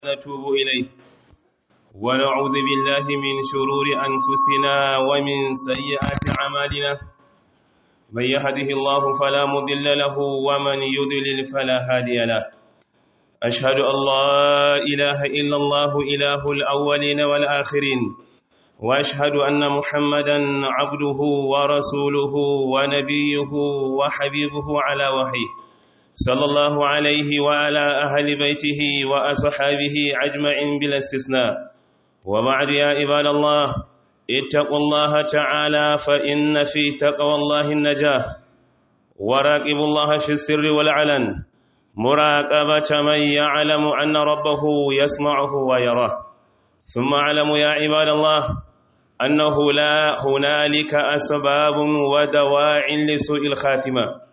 نتوب إليه ونعوذ بالله من شرور أنفسنا ومن سيئات أعمالنا من يهده الله فلا مضل له ومن يضلل فلا هادي له أشهد أن لا إله إلا الله إله الأولين والآخرين وأشهد أن محمدا عبده ورسوله ونبيه وحبيبه على وحيه صلى الله عليه وعلى أهل بيته وأصحابه أجمعين بلا استثناء وبعد يا عباد الله اتقوا الله تعالى فإن في تقوى الله النجاة وراقبوا الله في السر والعلن مراقبة من يعلم أن ربه يسمعه ويراه ثم اعلموا يا عباد الله أنه لا هنالك أسباب ودواع لسوء الخاتمة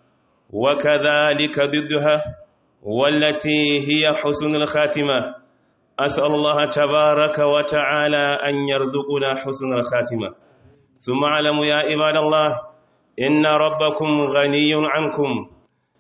وكذلك ضدها والتي هي حسن الخاتمة أسأل الله تبارك وتعالى أن يرزقنا حسن الخاتمة ثم اعلموا يا عباد الله إن ربكم غني عنكم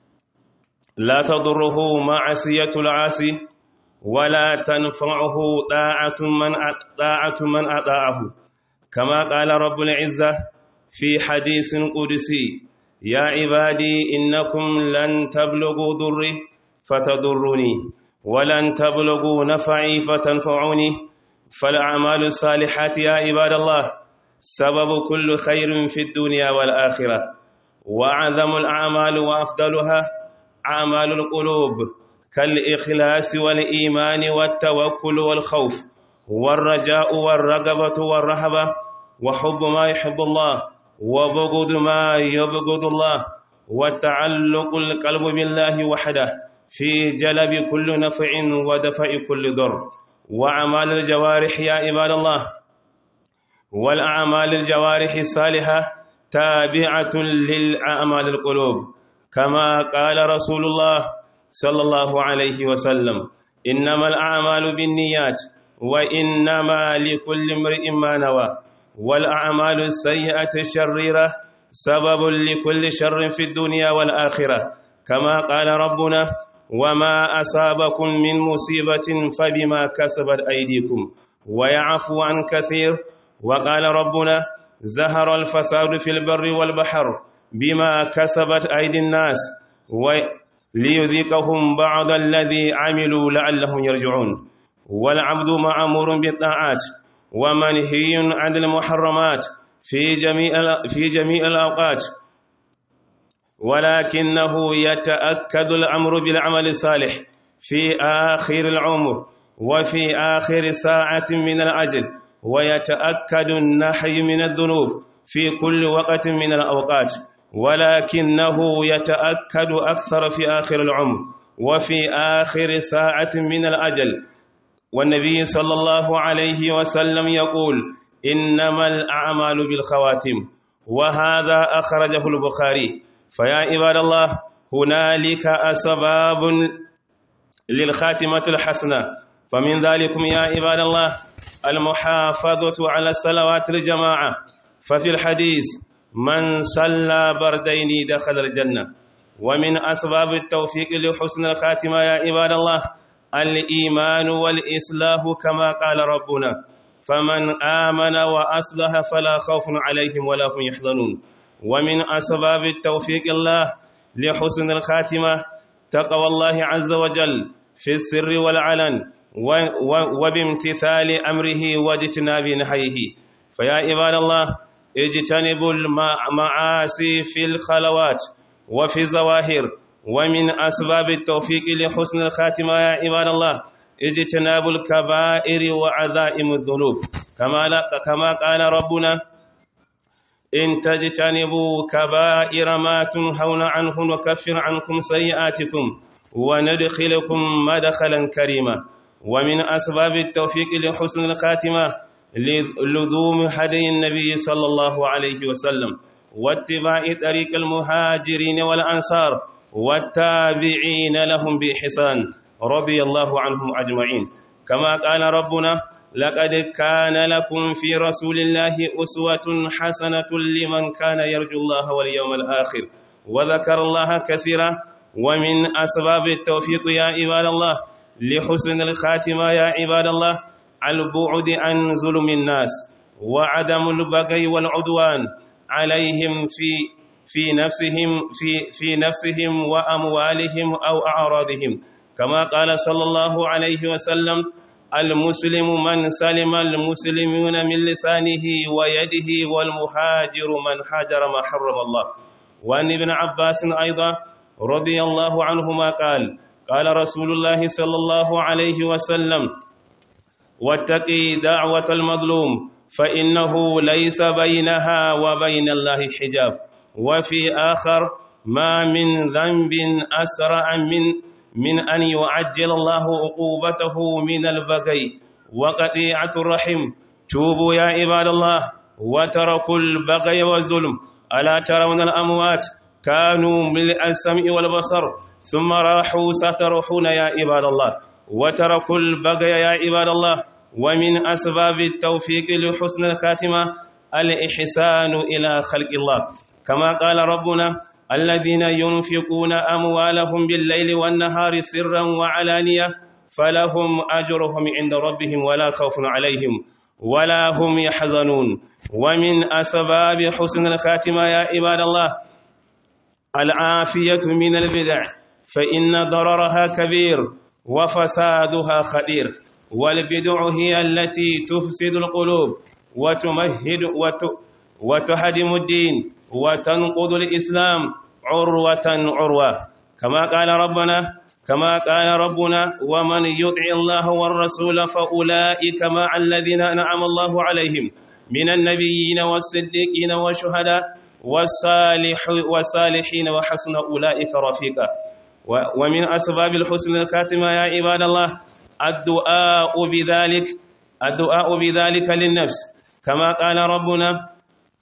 لا تضره معصية العاصي ولا تنفعه طاعة من طاعة من أطاعه كما قال رب العزة في حديث قدسي يا عبادي إنكم لن تبلغوا ضري فتضرني ولن تبلغوا نفعي فتنفعوني فالأعمال الصالحات يا عباد الله سبب كل خير في الدنيا والآخرة وأعظم الأعمال وأفضلها أعمال القلوب كالإخلاص والإيمان والتوكل والخوف والرجاء والرغبة والرهبة وحب ما يحب الله وبغض ما يبغض الله وتعلق القلب بالله وحده في جلب كل نفع ودفع كل ضر وأعمال الجوارح يا عباد الله والأعمال الجوارح الصالحة تابعة للأعمال القلوب كما قال رسول الله صلى الله عليه وسلم إنما الأعمال بالنيات وإنما لكل امرئ ما نوى والأعمال السيئة الشريرة سبب لكل شر في الدنيا والآخرة كما قال ربنا وما أصابكم من مصيبة فبما كسبت أيديكم ويعفو عن كثير وقال ربنا زهر الفساد في البر والبحر بما كسبت أيدي الناس ليذيقهم بعض الذي عملوا لعلهم يرجعون والعبد مأمور بالطاعات ومنهي عن المحرمات في جميع في جميع الأوقات ولكنه يتأكد الأمر بالعمل الصالح في آخر العمر وفي آخر ساعة من الأجل ويتأكد النحي من الذنوب في كل وقت من الأوقات ولكنه يتأكد أكثر في آخر العمر وفي آخر ساعة من الأجل والنبي صلى الله عليه وسلم يقول إنما الأعمال بالخواتم وهذا أخرجه البخاري فيا عباد الله هنالك أسباب للخاتمة الحسنة فمن ذلكم يا عباد الله المحافظة على الصلوات الجماعة ففي الحديث من صلى بردين دخل الجنة ومن أسباب التوفيق لحسن الخاتمة يا عباد الله الإيمان والإصلاح كما قال ربنا فمن آمن وأصلح فلا خوف عليهم ولا هم يحزنون ومن أسباب التوفيق الله لحسن الخاتمة تقوى الله عز وجل في السر والعلن وبامتثال أمره واجتناب نهيه فيا عباد الله اجتنبوا المعاصي في الخلوات وفي الظواهر ومن أسباب التوفيق لحسن الخاتمة يا عباد الله اجتناب الكبائر وعذائم الذنوب كما كما قال ربنا إن تجتنبوا كبائر ما تنهون عنه نكفر عنكم سيئاتكم وندخلكم مدخلا كريما ومن أسباب التوفيق لحسن الخاتمة لزوم هدي النبي صلى الله عليه وسلم واتباع طريق المهاجرين والأنصار والتابعين لهم بإحسان رضي الله عنهم أجمعين كما قال ربنا لقد كان لكم في رسول الله أسوة حسنة لمن كان يرجو الله واليوم الآخر وذكر الله كثيرا ومن أسباب التوفيق يا عباد الله لحسن الخاتمة يا عباد الله البعد عن ظلم الناس وعدم البغي والعدوان عليهم في في نفسهم في في نفسهم وأموالهم أو أعراضهم كما قال صلى الله عليه وسلم المسلم من سلم المسلمون من لسانه ويده والمهاجر من هاجر ما حرم الله وعن ابن عباس أيضا رضي الله عنهما قال قال رسول الله صلى الله عليه وسلم واتقي دعوة المظلوم فإنه ليس بينها وبين الله حجاب وفي آخر ما من ذنب أسرع من من أن يعجل الله عقوبته من البغي وقطيعة الرحم توبوا يا عباد الله وتركوا البغي والظلم ألا ترون الأموات كانوا ملء السمع والبصر ثم راحوا سترحون يا عباد الله وتركوا البغي يا عباد الله ومن أسباب التوفيق لحسن الخاتمة الإحسان إلى خلق الله كما قال ربنا الذين ينفقون أموالهم بالليل والنهار سرا وعلانية فلهم أجرهم عند ربهم ولا خوف عليهم ولا هم يحزنون ومن أسباب حسن الخاتمة يا عباد الله العافية من البدع فإن ضررها كبير وفسادها خطير والبدع هي التي تفسد القلوب وتمهد وت وتهدم الدين وتنقض الإسلام عروة عروة كما قال ربنا كما قال ربنا ومن يطع الله والرسول فأولئك مع الذين أنعم الله عليهم من النبيين والصديقين والشهداء والصالح والصالحين وحسن أولئك رفيقا ومن أسباب الحسن الخاتمة يا عباد الله الدعاء بذلك الدعاء بذلك للنفس كما قال ربنا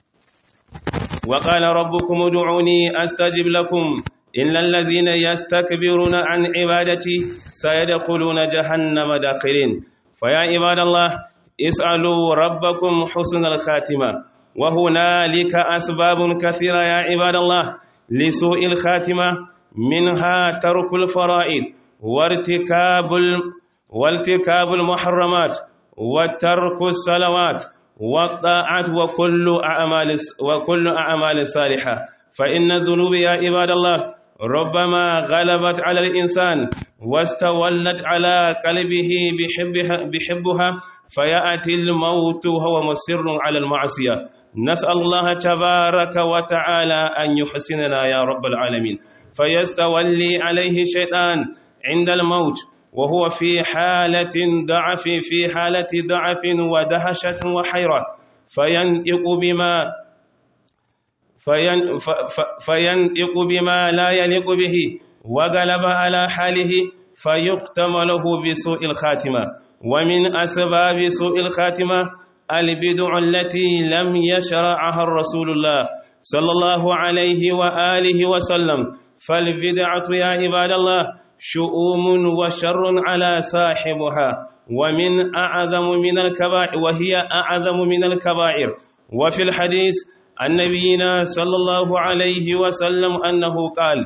وقال ربكم ادعوني استجب لكم إلا الذين يستكبرون عن عبادتي سيدخلون جهنم داخلين فيا عباد الله اسألوا ربكم حسن الخاتمة وهنالك أسباب كثيرة يا عباد الله لسوء الخاتمة منها ترك الفرائض وارتكاب وارتكاب المحرمات وترك الصلوات والطاعات وكل أعمال وكل أعمال صالحة فإن الذنوب يا عباد الله ربما غلبت على الإنسان واستولت على قلبه بحبها, بحبها فيأتي الموت وهو مصر على المعصية نسأل الله تبارك وتعالى أن يحسننا يا رب العالمين فيستولي عليه الشيطان عند الموت وهو في حالة ضعف في حالة ضعف ودهشة وحيرة فينطق بما فين فينطق بما لا يليق به وغلب على حاله فيختم له بسوء الخاتمة ومن أسباب سوء الخاتمة البدع التي لم يشرعها الرسول الله صلى الله عليه وآله وسلم فالبدعة يا عباد الله شؤوم وشر على صاحبها ومن أعظم من الكبائر وهي أعظم من الكبائر وفي الحديث عن نبينا صلى الله عليه وسلم أنه قال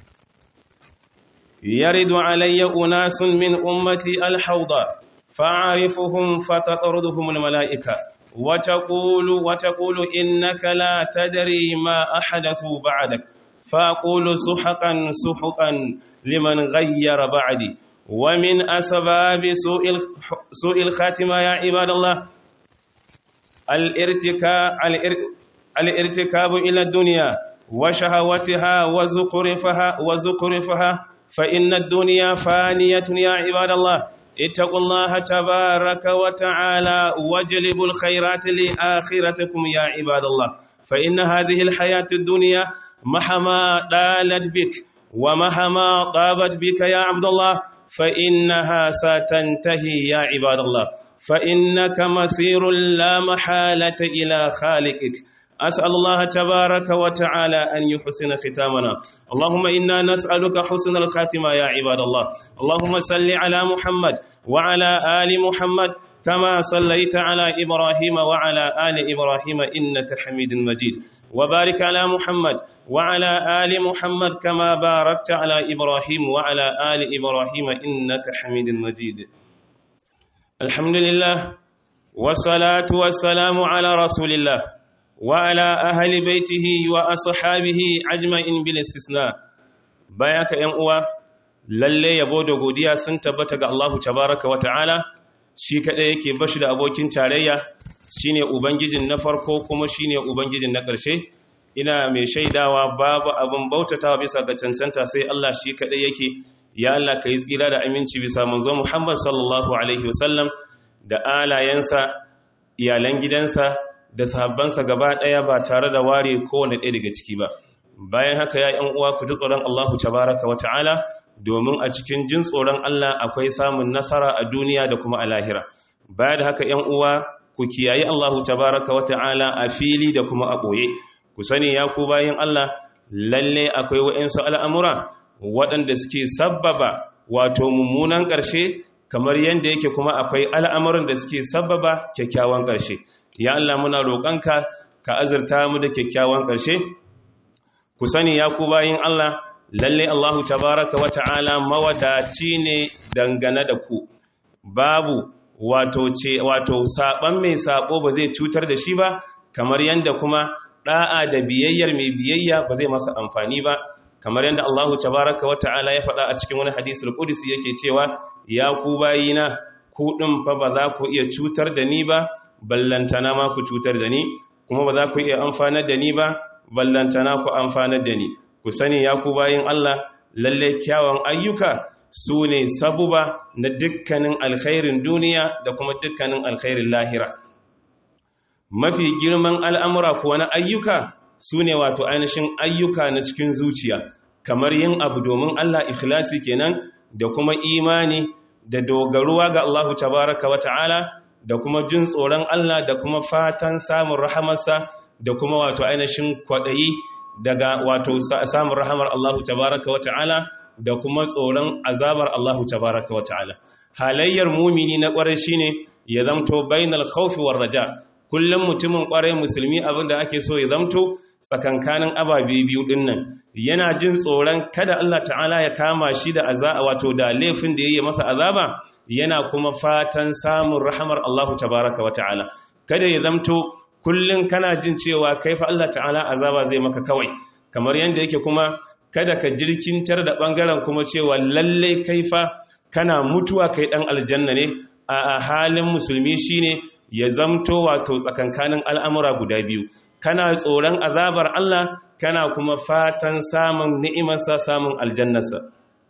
يرد علي أناس من أمتي الحوض فأعرفهم فتطردهم الملائكة وتقول وتقول إنك لا تدري ما أحدثوا بعدك فأقول سحقا سحقا لمن غير بعدي ومن أسباب سوء سوء الخاتمة يا عباد الله الارتكاب الارتكاب إلى الدنيا وشهوتها وزخرفها وزخرفها فإن الدنيا فانية يا عباد الله اتقوا الله تبارك وتعالى واجلبوا الخيرات لآخرتكم يا عباد الله فإن هذه الحياة الدنيا مهما طالت بك ومهما طابت بك يا عبد الله فإنها ستنتهي يا عباد الله فإنك مسير لا محالة إلى خالقك أسأل الله تبارك وتعالى أن يحسن ختامنا اللهم إنا نسألك حسن الخاتمة يا عباد الله اللهم صل على محمد وعلى آل محمد كما صليت على إبراهيم وعلى آل إبراهيم إنك حميد مجيد وبارك على محمد وعلى آل محمد كما باركت على إبراهيم وعلى آل إبراهيم إنك حميد مجيد الحمد لله والصلاة والسلام على رسول الله وعلى أهل بيته وأصحابه أجمعين بالاستثناء بياك ينقوى lalle yabo da godiya sun tabbata ga Allahu tabaraka wata'ala shi kadai yake bashi da abokin tarayya shine ubangijin na farko kuma shine ubangijin na ƙarshe ina mai shaidawa babu abin bautatawa bisa ga cancanta sai Allah shi kadai yake ya Allah kai tsira da aminci bisa manzo Muhammad sallallahu alaihi wasallam da alayensa iyalan gidansa da sahabbansa gaba daya ba tare da ware kowane ɗaya daga ciki ba bayan haka ya yan uwa ku duk tsoron Allahu tabaraka wata'ala domin a cikin jin tsoron Allah akwai samun nasara a duniya da kuma a lahira baya da haka ‘yan uwa ku kiyaye Allahu tabaraka wa ta'ala a fili da kuma a ɓoye ku sani ya ku bayan Allah lalle akwai wa'insu al'amura waɗanda suke sabbaba wato mummunan ƙarshe kamar yadda yake kuma akwai al'amuran da suke sabbaba kyakkyawan ƙarshe ya Allah muna roƙonka ka azurta mu da kyakkyawan ƙarshe ku sani ya ku bayan Allah lalle Allahu tabaraka wa ta'ala mawadaci ne dangane da ku babu wato ce wato saban mai sabo ba zai cutar da shi ba kamar yanda kuma da'a da biyayyar mai biyayya ba zai masa amfani ba kamar yanda Allahu tabaraka wa ta'ala ya faɗa a cikin wani hadisul qudsi yake cewa ya ku bayina ku din fa ba za ku iya cutar da ni ba ballantana ma ku cutar da ni kuma ba za ku iya amfanar da ni ba ballantana ku amfanar da ni ku sani ya ku bayin Allah lalle kyawun ayyuka su ne sabuba na dukkanin alkhairin duniya da kuma dukkanin alkhairin lahira mafi girman al'amura kuwa na ayyuka su ne wato ainihin ayyuka na cikin zuciya kamar yin abu domin Allah ikhlasi kenan da kuma imani da dogaruwa ga Allahu tabaraka wa ta'ala da kuma jin tsoron Allah da kuma fatan samun rahamarsa da kuma wato ainihin kwaɗayi daga wato samun rahamar Allahu tabaraka wa ta'ala da kuma tsoron azabar Allahu tabaraka wa ta'ala halayyar mumini na ƙwarai shine ya zamto bainal khawfi war raja kullum mutumin ƙwarai musulmi abinda ake so ya zamto tsakankanin ababe biyu dinnan yana jin tsoron kada Allah ta'ala ya kama shi da azaba wato da laifin da yayi masa azaba yana kuma fatan samun rahamar Allahu tabaraka wa ta'ala kada ya zamto kullum kana jin cewa kai fa Allah ta'ala azaba zai maka kawai kamar yadda yake kuma kada ka jirkintar da bangaren kuma cewa lalle kai fa kana mutuwa kai dan aljanna ne a halin musulmi shine ya zamto wato tsakankanin al'amura guda biyu kana tsoron azabar Allah kana kuma fatan samun ni'imarsa samun aljannarsa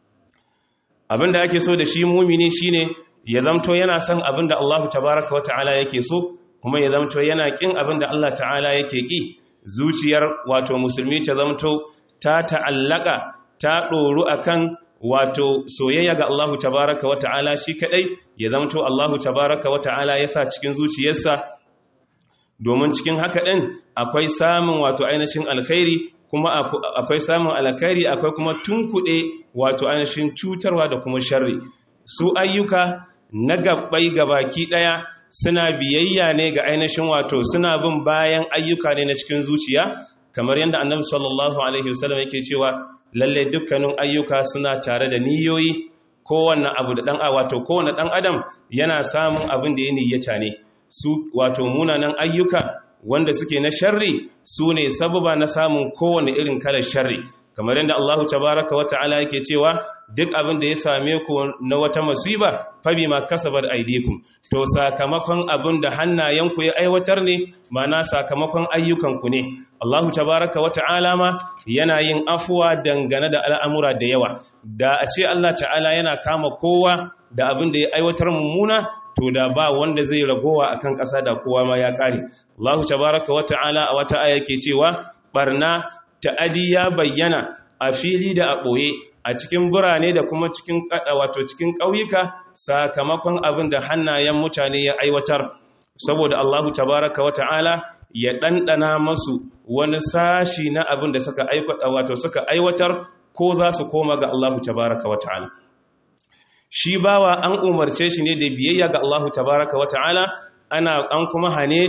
abinda ake so da shi mumini shine ya zamto yana son abinda Allah tabaraka wa ta'ala yake so kuma ya zamto yana kin abin da Allah ta'ala yake ki zuciyar wato musulmi ta zamto ta ta'allaka ta ɗoru akan wato soyayya ga Allahu tabaraka wa ta'ala shi kadai ya zamto Allahu tabaraka wa ta'ala ya sa cikin zuciyarsa domin cikin haka ɗin akwai samun wato ainihin alkhairi kuma akwai samun alkhairi akwai kuma tunkuɗe wato ainihin cutarwa da kuma sharri su ayyuka na gabbai gabaki ɗaya suna biyayya ne ga ainihin wato suna bin bayan ayyuka ne na cikin zuciya kamar yadda annabi sallallahu alaihi wasallam yake cewa lalle dukkanin ayyuka suna tare da niyoyi kowanne abu da dan wato kowanne dan adam yana samun abin da ya niyyata ne su wato munanan ayyuka wanda suke na sharri su ne sababa na samun kowanne irin kalar sharri kamar yadda Allahu tabaraka wa ta'ala yake cewa duk abin da ya same ku na wata musiba fabi ma kasabar aidikum to sakamakon abin da hannayenku ya aiwatar ne mana sakamakon ayyukanku ne Allahu tabaraka wa ta'ala ma yana yin afuwa dangane da al'amura da yawa da a ce Allah ta'ala yana kama kowa da abin da ya aiwatar mummuna to da ba wanda zai ragowa akan ƙasa da kowa ma ya ƙare Allahu tabaraka wa ta'ala a wata aya ke cewa barna ta'adi ya bayyana a fili da a ɓoye a cikin birane da kuma cikin wato cikin ƙauyuka sakamakon abin da hannayen mutane ya aiwatar saboda Allahu tabaraka wa ta'ala ya ɗanɗana masu wani sashi na abin da suka aiwata wato suka aiwatar ko za su koma ga Allahu tabaraka wa ta'ala shi bawa an umarce shi ne da biyayya ga Allahu tabaraka wa ta'ala ana an kuma hane shi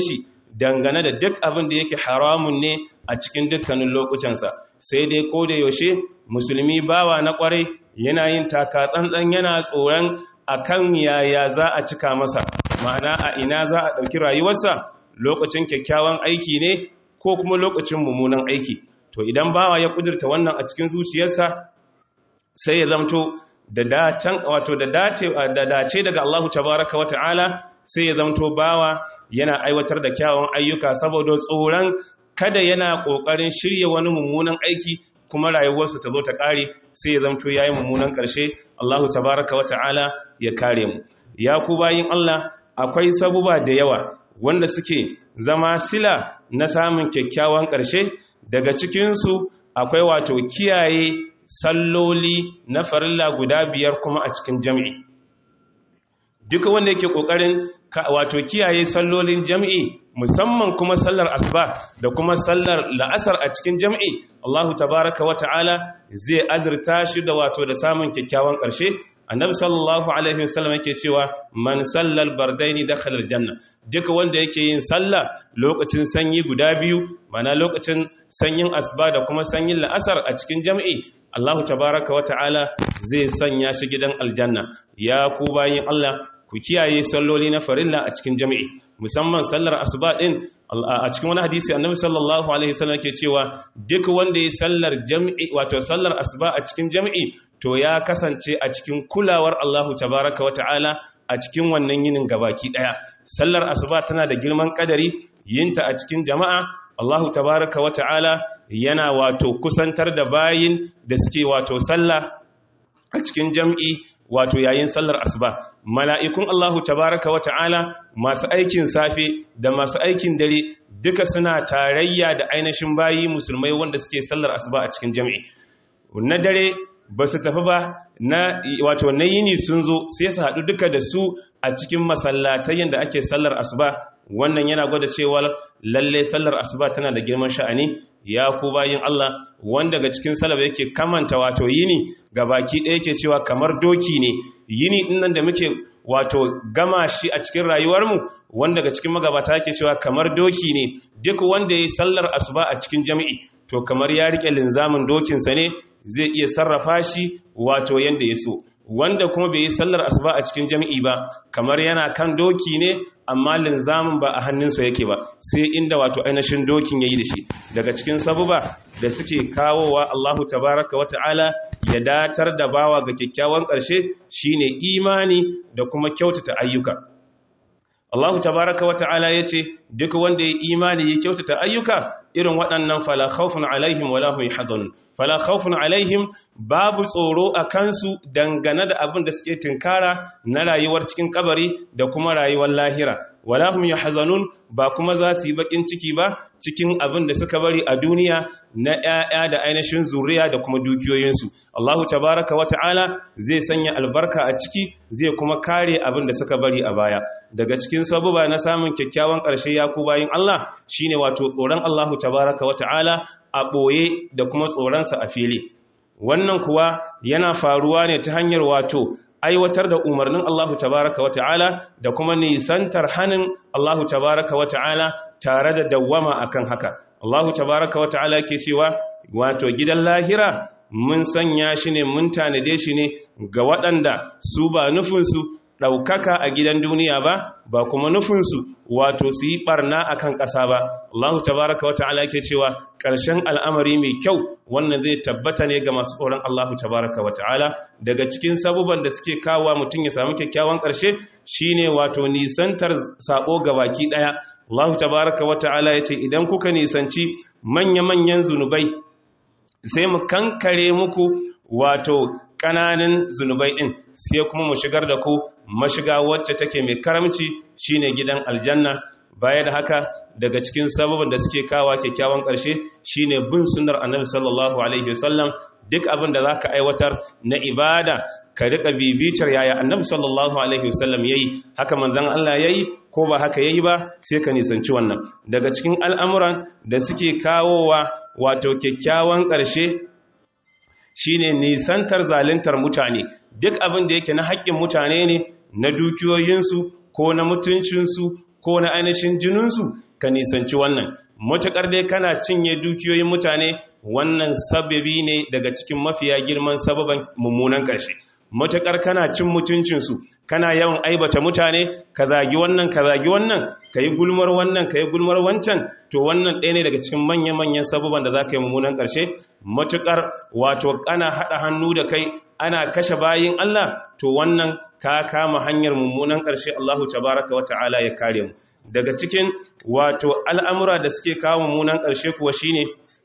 dangane da duk abin da yake haramun ne a cikin dukkanin lokutansa sai dai ko da yaushe musulmi bawa na kwarai yana yin taka tsantsan yana tsoron akan yaya za a cika masa ma'ana a ina za a ɗauki rayuwarsa lokacin kyakkyawan aiki ne ko kuma lokacin mummunan aiki to idan bawa ya kudurta wannan a cikin zuciyarsa sai ya zamto da dacen wato da dace da dace daga Allahu tabaraka wa ta'ala sai ya zamto bawa yana aiwatar da kyawun ayyuka saboda tsoron kada yana kokarin shirye wani mummunan aiki kuma rayuwarsa ta zo ta kare sai ya zamto yayi mummunan karshe Allahu tabaraka wa ta'ala ya kare mu ya ku bayin Allah akwai sabuba da yawa wanda suke zama sila na samun kyakkyawan karshe daga cikin su akwai wato kiyaye salloli na farilla guda biyar kuma a cikin jami'i duka wanda yake kokarin wato kiyaye sallolin jami'i musamman kuma sallar asuba da kuma sallar la'asar a cikin jami'i Allahu tabaraka wa ta'ala zai azurta shi da wato da samun kyakkyawan ƙarshe annabi sallallahu alaihi wasallam yake cewa man sallal bardaini dakhala aljanna duka wanda yake yin sallah lokacin sanyi guda biyu mana lokacin sanyin asuba da kuma sanyin la'asar a cikin jami'i Allahu tabaraka wa ta'ala zai sanya shi gidan aljanna ya ku bayin Allah ku kiyaye salloli na farilla a cikin jami'i musamman sallar asuba din a cikin wani hadisi annabi sallallahu alaihi wasallam yake cewa duk wanda ya sallar jami'i wato sallar asuba a cikin jami'i to ya kasance a cikin kulawar Allahu tabaraka wa ta'ala a cikin wannan yinin gabaki daya sallar asuba tana da girman kadari yinta a cikin jama'a Allahu tabaraka wa ta'ala yana wato kusantar da bayin da suke wato sallah a cikin jam'i wato yayin sallar asuba mala'ikun Allahu tabaraka wa ta'ala masu aikin safe da masu aikin dare duka suna tarayya da ainihin bayi musulmai wanda suke sallar asuba a cikin jam'i na dare ba su tafi ba na wato na yini sun zo sai su haɗu duka da su a cikin masallatai da ake sallar asuba wannan yana gwada cewa lalle sallar asuba tana da girman sha'ani ya ku bayin Allah wanda daga cikin salaba yake kamanta wato yini ga baki ɗaya yake cewa kamar doki ne yini ɗin nan da muke wato gama shi a cikin rayuwarmu wanda daga cikin magabata yake cewa kamar doki ne duk wanda ya yi sallar asuba a cikin jami'i to kamar ya riƙe linzamin dokinsa ne zai iya sarrafa shi wato yanda ya so wanda kuma bai yi sallar asuba a cikin jami'i ba kamar yana kan doki ne amma linzamin ba a hannunsa yake ba sai inda wato ainihin dokin yayi da shi daga cikin sabuba da suke kawowa Allahu tabaraka wa ta'ala ya datar da bawa ga kyakkyawan ƙarshe shine imani da kuma kyautata ayyuka Allahu tabaraka wa ta'ala yace duk wanda ya imani ya kyautata ayyuka irin waɗannan fala khawfun alaihim wala hum yahzanun fala khawfun alaihim babu tsoro a kansu dangane da abin da suke tinkara na rayuwar cikin kabari da kuma rayuwar lahira wala hum yahzanun ba kuma za su yi bakin ciki ba cikin abin da suka bari a duniya na ƴaƴa da ainihin zuriya da kuma dukiyoyinsu Allahu tabaraka wa ta'ala zai sanya albarka a ciki zai kuma kare abin da suka bari a baya daga cikin sabuba na samun kyakkyawan ƙarshe ya ku bayin Allah shine wato tsoron Allahu tabaraka wa ta'ala a ɓoye da kuma tsoronsa a fili wannan kuwa yana faruwa ne ta hanyar wato aiwatar da umarnin Allahu tabaraka wa ta'ala da kuma nisantar hannun Allahu tabaraka wa ta'ala tare da dawwama akan haka Allahu tabaraka wa ta'ala ke cewa wato gidan lahira mun sanya shi ne mun tanade shi ne ga waɗanda su ba nufinsu ɗaukaka a gidan duniya ba ba kuma nufinsu wato su yi ɓarna a kan ƙasa ba Allahu tabaraka wa ta'ala ke cewa ƙarshen al'amari mai kyau wannan zai tabbata ne ga masu tsoron Allahu tabaraka wa ta'ala daga cikin sabuban da suke kawo mutum ya samu kyakkyawan ƙarshe shine wato nisantar saɓo ga baki ɗaya Allahu tabaraka wa ta'ala ya ce idan kuka nisanci manya-manyan zunubai sai mu kankare muku wato ƙananan zunubai ɗin sai kuma mu shigar da ku mashiga wacce take mai karamci shine gidan aljanna baya da haka daga cikin sababin da suke kawa kyakkyawan ƙarshe shine bin sunnar annabi sallallahu alaihi wasallam duk abin da zaka aiwatar na ibada ka rika bibitar yaya annabi sallallahu alaihi wasallam yayi haka manzon Allah yayi ko ba haka yayi ba sai ka nisanci wannan daga cikin al'amuran da suke kawowa wato kyakkyawan ƙarshe shine nisantar zaluntar mutane duk abin da yake na haƙƙin mutane ne na dukiyoyinsu ko na mutuncinsu ko na ainihin jininsu ka nisanci wannan matuƙar dai kana cinye dukiyoyin mutane wannan sababi ne daga cikin mafiya girman sababan mummunan ƙarshe matuƙar kana cin mutuncinsu kana yawan aibata mutane ka zagi wannan ka zagi wannan ka yi gulmar wannan ka yi gulmar wancan to wannan ɗaya ne daga cikin manya-manyan sababan da za ka yi mummunan ƙarshe matuƙar wato ana haɗa hannu da kai ana kashe bayin Allah to wannan ka kama hanyar mummunan ƙarshe Allahu tabaraka wa ta'ala ya kare mu daga cikin wato al'amura da suke kawo mummunan ƙarshe kuwa shine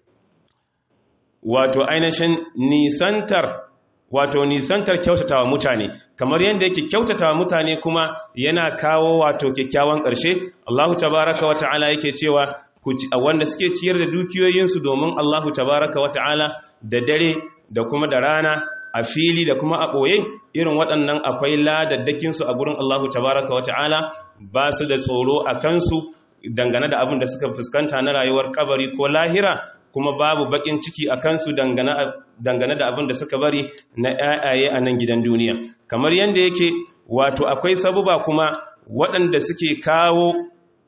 wato ainihin nisantar wato nisantar kyautatawa mutane kamar yadda yake kyautatawa mutane kuma yana kawo wato kyakkyawan ƙarshe Allahu tabaraka wa ta'ala yake cewa wanda suke ciyar da dukiyoyinsu domin Allahu tabaraka wa ta'ala da dare da kuma da rana a fili da kuma a ɓoye irin waɗannan akwai ladaddakinsu a gurin Allahu tabaraka wa ta'ala ba su da tsoro a kansu dangane da abin da suka fuskanta na rayuwar kabari ko lahira kuma babu bakin ciki a kansu dangane da abin da suka bari na ‘ya'yaye a nan gidan duniya kamar yadda yake wato akwai sabuba kuma waɗanda suke kawo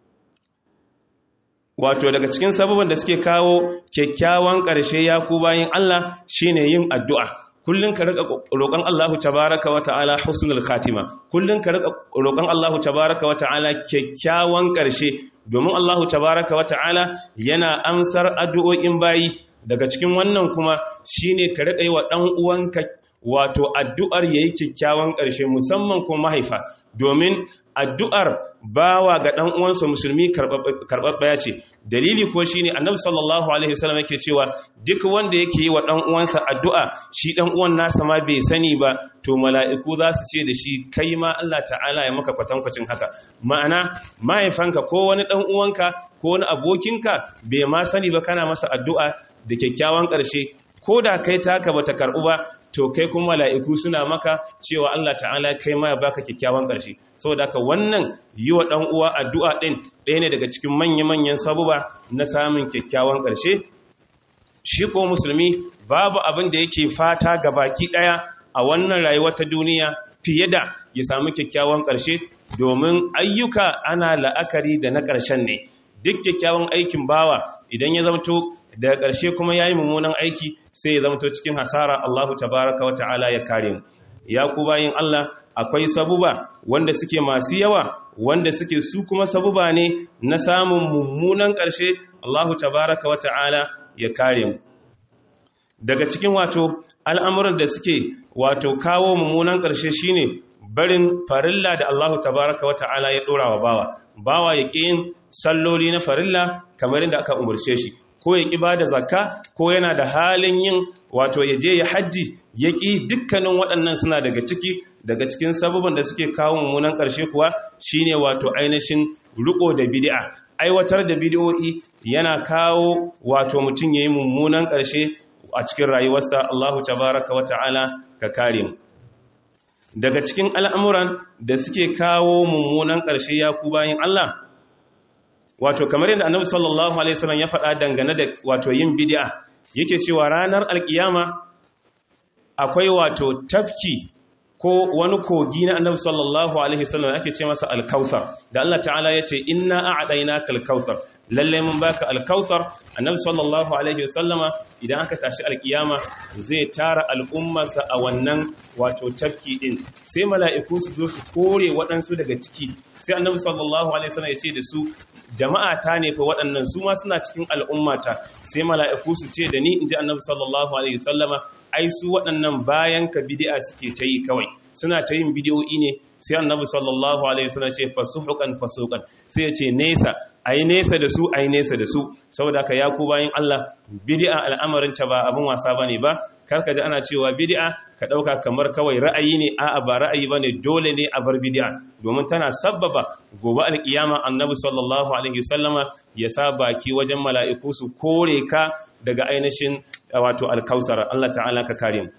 wato daga cikin sabuban da suke kawo kyakkyawan ƙarshe ya ku bayan Allah shine yin addu'a kullun ka rika roƙon Allahu tabaaraka wa ta'ala husnul khatima kullun ka rika roƙon Allahu tabaaraka wa ta'ala kyakkyawan ƙarshe domin Allahu tabaaraka wa ta'ala yana amsar addu'o'in bayi daga cikin wannan kuma shine ka rika yi wa dan uwanka wato addu'ar yayi kyakkyawan ƙarshe musamman kuma mahaifa domin addu'ar bawa ga ɗan uwansa musulmi karɓaɓɓaya ce dalili ko shine annabi sallallahu alaihi wasallam yake cewa duk wanda yake yi wa ɗan uwansa addu'a shi ɗan uwan nasa ma bai sani ba to mala'iku za su ce da shi kai ma Allah ta'ala ya maka kwatankwacin haka ma'ana mahaifanka ko wani ɗan uwanka ko wani abokinka bai ma sani ba kana masa addu'a da kyakkyawan ƙarshe ko da kai taka bata karɓu ba to kai kuma mala'iku suna maka cewa Allah ta'ala kai ma ya baka kyakkyawan ƙarshe saboda haka wannan yi wa ɗan uwa addu'a ɗin ɗaya ne daga cikin manya-manyan sabuba na samun kyakkyawan ƙarshe shi ko musulmi babu abin da yake fata ga baki ɗaya a wannan rayuwa ta duniya fiye da ya samu kyakkyawan ƙarshe domin ayyuka ana la'akari da na ƙarshen ne duk kyakkyawan aikin bawa idan ya zamto daga ƙarshe kuma ya yi mummunan aiki sai ya zamto cikin hasara Allahu tabaraka wa ta'ala ya kare mu ya ku bayin Allah akwai sabuba wanda suke masu yawa wanda suke su kuma sabuba ne na samun mummunan ƙarshe Allahu tabaraka wa ta'ala ya kare mu daga cikin wato al'amuran da suke wato kawo mummunan ƙarshe shine barin farilla da Allahu tabaraka wa ta'ala ya ɗora wa bawa bawa ya ƙi yin salloli na farilla kamar inda aka umarce shi ko ya ƙi ba da zakka ko yana da halin yin wato ya je ya hajji ya ƙi dukkanin waɗannan suna daga ciki daga cikin sababin da suke kawo mummunan ƙarshe kuwa shine wato ainihin riko da bid'a aiwatar da bid'o'i yana kawo wato mutum yayi mummunan ƙarshe a cikin rayuwarsa Allahu tabaraka wa ta'ala ka kare mu daga cikin al'amuran da suke kawo mummunan ƙarshe ya ku bayin Allah wato kamar yadda annabi sallallahu alaihi wasallam ya faɗa dangane da wato yin bid'a yake cewa ranar alkiyama akwai wato tafki ko wani kogi na annabi sallallahu alaihi wasallam ake ce masa alkauthar da Allah ta'ala ya ce inna a'dainaka alkauthar lalle mun baka alkauthar annabi sallallahu alaihi wasallama idan aka tashi alkiyama zai tara al'ummarsa a wannan wato tafki din sai mala'iku su zo su kore waɗansu daga ciki sai annabi sallallahu alaihi wasallam ya ce da su jama'a ta ne fa waɗannan su ma suna cikin al'ummata sai mala'iku su ce da ni in ji annabi sallallahu alaihi wasallama ai su waɗannan bayan ka bid'a suke ta yi kawai suna ta yin bidiyoyi ne sai annabi sallallahu alaihi wasallam ce fasuhukan fasukan sai ya ce nesa ai nesa da su ai nesa da su saboda ka ya ku bayin Allah bid'a al'amarin ta ba abin wasa bane ba karka ji ana cewa bid'a ka dauka kamar kawai ra'ayi ne a'a ba ra'ayi bane dole ne a bar bid'a domin tana sabbaba gobe alkiyama annabi sallallahu alaihi wasallama ya sa baki wajen mala'iku su kore ka daga ainihin wato alkausar Allah ta'ala ka kare mu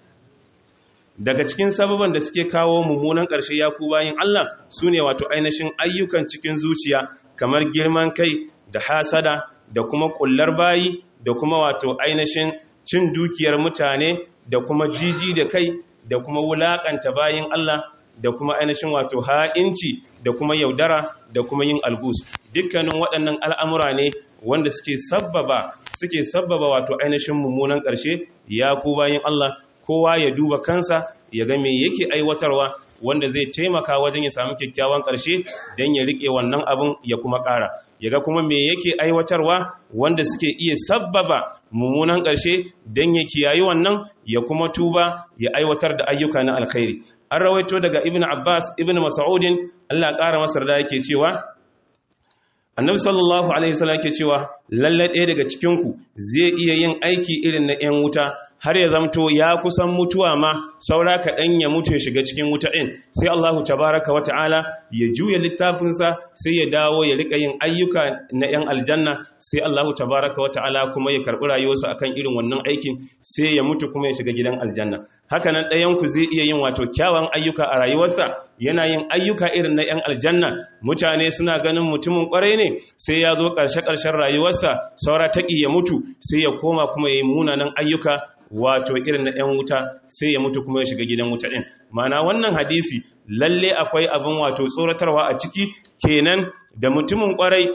daga cikin sababan da suke kawo mummunan ƙarshe ya ku bayin Allah su ne wato ainihin ayyukan cikin zuciya kamar girman kai da hasada da kuma ƙullar bayi da kuma wato ainihin cin dukiyar mutane da kuma jiji da kai da kuma wulaƙanta bayin Allah da kuma ainihin wato ha'inci da kuma yaudara da kuma yin algus dukkanin waɗannan al'amura ne wanda suke sabbaba suke sabbaba wato ainihin mummunan ƙarshe ya ku bayin Allah kowa ya duba kansa ya ga me yake aiwatarwa wanda zai taimaka wajen ya samu kyakkyawan ƙarshe don ya riƙe wannan abin ya kuma ƙara ya ga kuma me yake aiwatarwa wanda suke iya sabbaba mummunan ƙarshe don ya kiyayi wannan ya kuma tuba ya aiwatar da ayyuka na alkhairi an rawaito daga ibn abbas ibn mas'udin Allah ƙara masa da yake cewa annabi sallallahu alaihi wasallam yake cewa lalle ɗaya daga cikin ku zai iya yin aiki irin na 'yan wuta har ya zamto ya kusan mutuwa ma saura kaɗan ya mutu ya shiga cikin wuta ɗin sai Allahu tabaraka wa ta'ala ya juya littafinsa sai ya dawo ya riƙa yin ayyuka na 'yan aljanna sai Allahu tabaraka wa ta'ala kuma ya karɓi rayuwarsa akan irin wannan aikin sai ya mutu kuma ya shiga gidan aljanna haka nan ɗayanku zai iya yin wato kyawun ayyuka a rayuwarsa yana yin ayyuka irin na 'yan aljanna mutane suna ganin mutumin ƙwarai ne sai ya zo ƙarshe-ƙarshen rayuwarsa saura taƙi ya mutu sai ya koma kuma ya yi munanan ayyuka wato irin na 'yan wuta sai ya mutu kuma ya shiga gidan wuta ɗin mana wannan hadisi lalle akwai abin wato tsoratarwa a ciki kenan da mutumin ƙwarai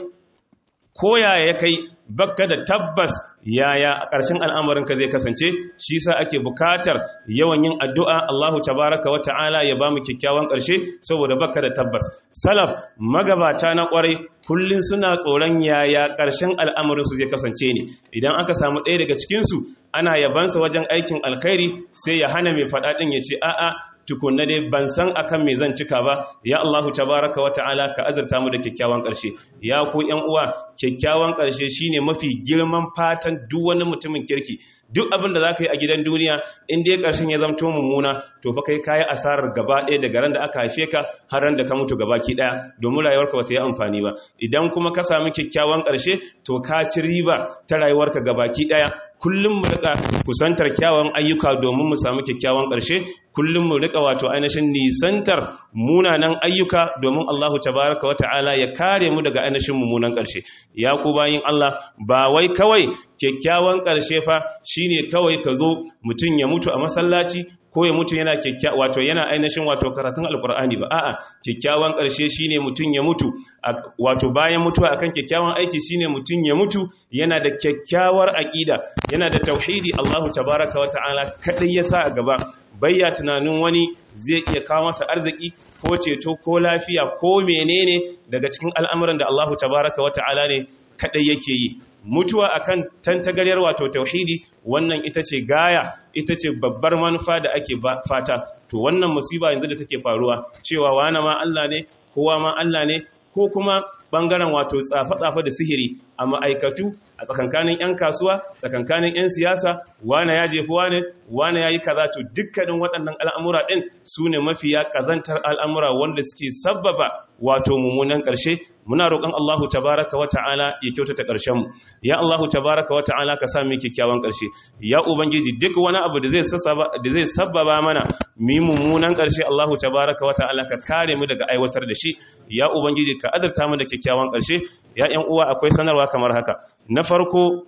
ko yaya ya kai bakka da tabbas yaya a ƙarshen al'amarinka zai kasance shi sa ake bukatar yawan yin addu'a Allahu tabaraka wa ta'ala ya ba mu kyakkyawan ƙarshe saboda bakka da tabbas salaf magabata na ƙwarai kullum suna tsoron yaya ƙarshen al'amarinsu zai kasance ne idan aka samu ɗaya daga cikinsu ana yabansa wajen aikin alkhairi sai ya hana mai faɗaɗin ya ce a'a tukunna dai ban san akan me zan cika ba ya Allahu tabaraka wa ta'ala ka azurta mu da kyakkyawan ƙarshe ya ku ƴan uwa kyakkyawan ƙarshe shine mafi girman fatan duk wani mutumin kirki duk abin da zaka yi a gidan duniya in dai ƙarshen ya zamto mummuna to fa kai kayi asarar gaba ɗaya daga ran da aka haife ka har ran da ka mutu gabaki ɗaya domin rayuwarka ba ta yi amfani ba idan kuma ka sami kyakkyawan ƙarshe to ka ci riba ta rayuwarka gabaki ɗaya kullum mu rika kusantar kyawun ayyuka domin mu samu kyakkyawan ƙarshe kullum mu rika wato ainihin nisantar munanan ayyuka domin Allahu tabaraka wa ta'ala ya kare mu daga ainihin mummunan ƙarshe ya ku bayin Allah ba wai kawai kyakkyawan ƙarshe fa shine kawai ka zo mutum ya mutu a masallaci ko ya mutu yana kyakkyawa wato yana ainihin wato karatun alkur'ani ba a'a kyakkyawan ƙarshe shine mutum ya mutu wato bayan mutuwa akan kyakkyawan aiki shine mutum ya mutu yana da kyakkyawar aqida yana da tauhidi Allahu tabaraka wa ta'ala kadai ya sa a gaba bayya tunanin wani zai iya kawo masa arziki ko ceto ko lafiya ko menene daga cikin al'amuran da Allahu tabaraka wa ta'ala ne kadai yake yi mutuwa akan tantagaryar wato tauhidi wannan ita ce gaya ita ce babbar manufa da ake fata to wannan musiba yanzu da take faruwa cewa wane ma Allah ne kowa ma Allah ne ko kuma bangaren wato tsafa-tsafa da sihiri a ma'aikatu a tsakankanin 'yan kasuwa tsakankanin 'yan siyasa wane ya jefi wane wane ya yi kaza to dukkanin waɗannan al'amura ɗin su ne mafiya ƙazantar al'amura wanda suke sabbaba wato mummunan ƙarshe muna roƙon Allahu tabaraka wa ta'ala ya kyautata ƙarshen mu ya Allahu tabaraka wa ta'ala ka sa mu kyakkyawan ƙarshe ya ubangiji duk wani abu da zai sassaba da zai sabbaba mana mu mummunan ƙarshe Allahu tabaraka wa ta'ala ka kare mu daga aiwatar da shi ya ubangiji ka azurta mu da kyakkyawan ƙarshe ya ƴan uwa akwai sanarwa kamar haka na farko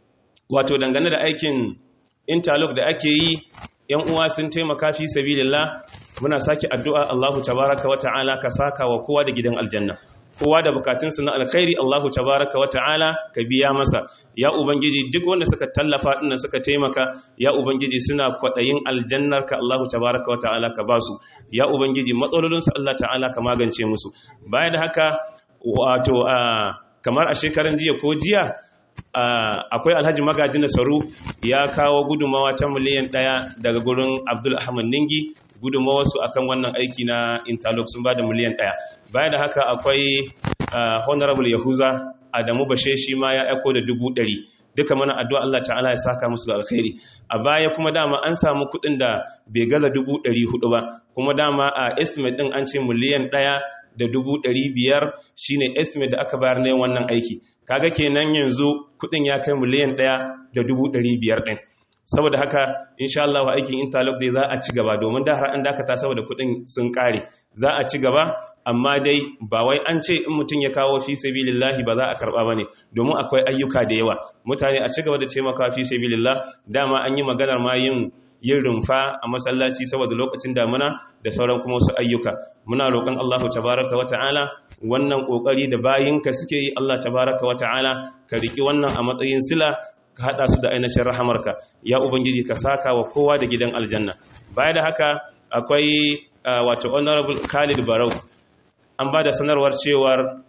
wato dangane da aikin interlock da ake yi ƴan uwa sun taimaka fi sabilillah muna sake addu'a Allahu tabaraka wa ta'ala ka saka wa kowa da gidan aljanna kowa da bukatunsa na alkhairi Allahu tabaraka wa ta'ala ka biya masa ya ubangiji duk wanda suka tallafa dinnan suka taimaka ya ubangiji suna kwadayin aljannarka Allahu tabaraka wa ta'ala ka basu ya ubangiji matsalolinsu Allah ta'ala ka magance musu bayan da haka wato kamar a shekaran jiya ko jiya akwai alhaji magaji nasaru ya kawo gudunmawa ta miliyan ɗaya daga gurin abdul ahmad ningi gudunmawarsu akan wannan aiki na interlock sun ba da miliyan ɗaya bayan da haka akwai honorable yahuza adamu bashe shi ma ya aiko da dubu ɗari duka mana addu'a Allah ta'ala ya saka musu da alkhairi a baya kuma dama an samu kuɗin da bai gaza dubu ɗari hudu ba kuma dama a estimate ɗin an ce miliyan ɗaya da dubu ɗari biyar shine estimate da aka bayar na yin wannan aiki kaga kenan yanzu kuɗin ya kai miliyan ɗaya da dubu ɗari biyar ɗin saboda haka insha Allah aikin interlock dai za a ci gaba domin da har an dakata saboda kuɗin sun ƙare za a ci gaba amma dai ba wai an ce in mutum ya kawo fi sabilillahi ba za a karba bane domin akwai ayyuka da yawa mutane a ci gaba da taimaka fi sabilillah dama an yi maganar ma yin yin rumfa a masallaci saboda lokacin damuna da sauran kuma wasu ayyuka muna roƙon Allah tabaraka wa ta'ala wannan kokari da bayinka suke yi Allah tabaraka wa ta'ala ka riki wannan a matsayin sila ka hada su da ainihin rahamarka ya ubangiji ka saka wa kowa da gidan aljanna baya da haka akwai wato honorable Khalid Barau an ba da sanarwar cewar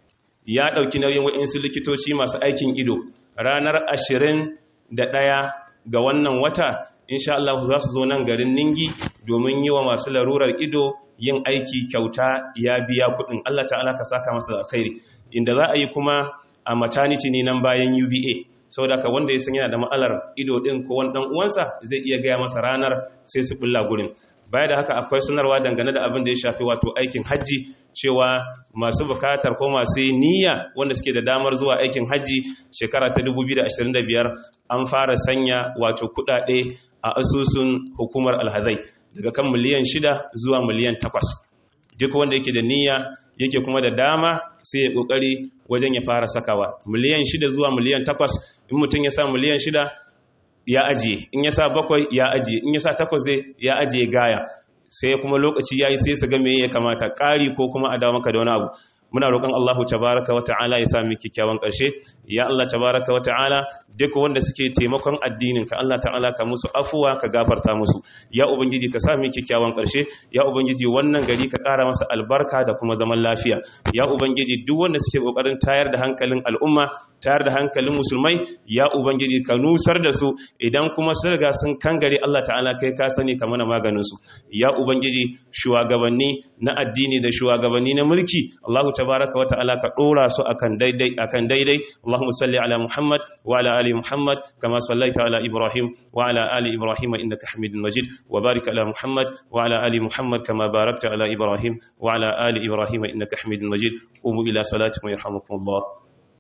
ya ɗauki nauyin waɗansu likitoci masu aikin ido ranar ashirin da ɗaya ga wannan wata insha Allah za su zo nan garin Ningi domin yi wa masu larurar ido yin aiki kyauta ya biya kuɗin Allah ta'ala ka saka masa da alkhairi inda za a yi kuma a maternity ne nan bayan UBA saboda ka wanda ya san yana da ma'alar ido din ko wani dan uwansa zai iya gaya masa ranar sai su bulla gurin baya da haka akwai sanarwa dangane da abin da ya shafi wato aikin hajji cewa masu bukatar ko masu niyya wanda suke da damar zuwa aikin hajji shekara ta 2025 an fara sanya wato kudade a asusun hukumar alhazai daga kan miliyan 6 zuwa miliyan 8 duk wanda yake da niyya yake kuma da dama sai ya kokari wajen ya fara sakawa miliyan 6 zuwa miliyan 8 in mutum ya sa miliyan 6 ya ajiye in ya sa bakwai ya ajiye in ya sa takwas zai ya ajiye gaya sai kuma lokaci yayi sai su ga me ya kamata ƙari ko kuma a dawo maka da wani abu muna roƙon Allahu tabaraka wa ta'ala ya sami kyakkyawan ƙarshe ya Allah tabaraka wa ta'ala duk wanda suke taimakon addinin ka Allah ta'ala ka musu afuwa ka gafarta musu ya ubangiji ka sami kyakkyawan ƙarshe ya ubangiji wannan gari ka ƙara masa albarka da kuma zaman lafiya ya ubangiji duk wanda suke kokarin tayar da hankalin al'umma tayar da hankalin musulmai ya ubangiji ka nusar da su idan kuma sun riga sun kangare Allah ta'ala kai ka sani ka mana maganin su ya ubangiji shugabanni na addini da shugabanni na mulki Allah tabaraka wa ta'ala ka dora su akan daidai akan daidai Allahumma salli ala Muhammad wa ala ali Muhammad kama sallaita ala Ibrahim wa ala ali Ibrahim innaka Hamidum Majid wa barik ala Muhammad wa ala ali Muhammad kama barakta ala Ibrahim wa ala ali Ibrahim innaka Hamidum Majid qumu ila salatikum yarhamukumullah